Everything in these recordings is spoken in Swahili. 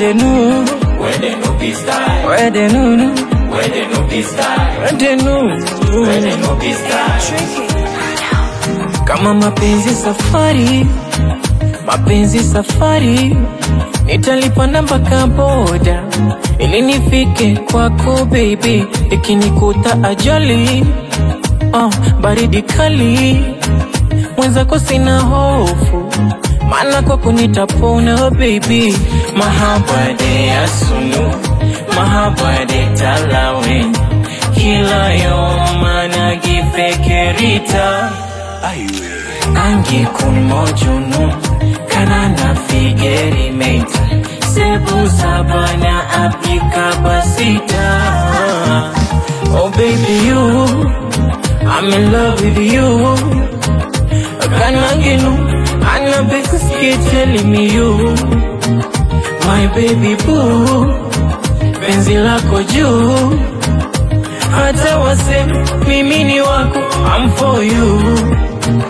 the new, Where they no be style. where the new, Where they no be style. where the new. Where they no be style. Kama mapenzi safari, mapenzi safari, nitalipanda mpaka boda ili nifike kwako baby, ikinikuta ajali oh, baridi kali mwenzako sina hofu, maana kwako nitapona baby, mahaba de ya sunu, mahaba de talawen, kila yoma nagifikirita Angi kun mojunu Kanana figeri mate Sebu sabana apika basita Oh baby you I'm in love with you Kananginu Anabekusikie telling me you My baby boo Penzi lako juu hata waseme mimi ni wako I'm for you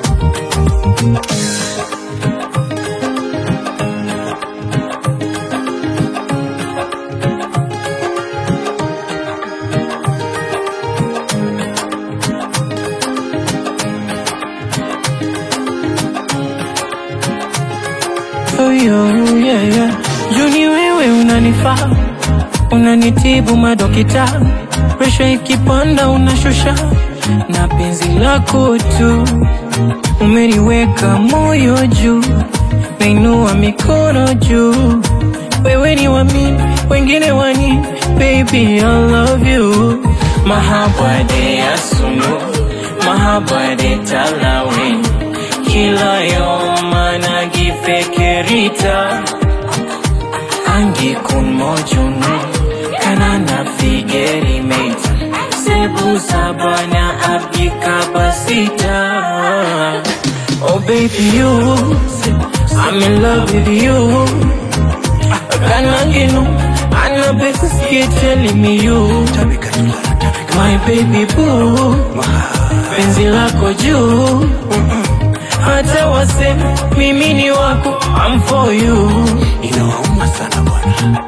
Oh, yo, yeah, yeah. Juni wewe unanifaa, unanitibu madokita, presha ikipanda unashusha, na penzi lako tu umeniweka moyo juu, nainua mikono juu, wewe ni wa mimi, wengine wani, baby I love you. Mahaba de ya sunu, mahaba de talawin, kila yoma nagifikirita Angi kun mojunu Kanana figeri mate Sebu sabana abdika basita Oh baby you I'm in love with you Kananginu Anabekusikie telling me you My baby boo Penzi lako juu hata waseme mimi ni wako I'm for you Inawauma sana bwana.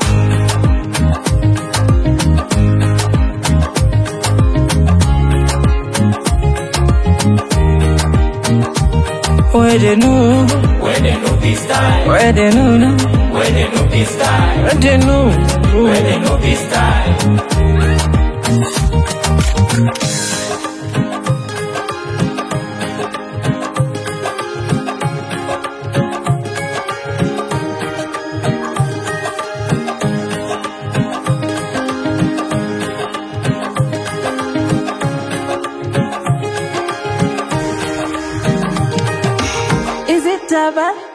Where the new, Where they no be style. where the new, Where they no be style. where the new. Where they no be style. Is it Daba?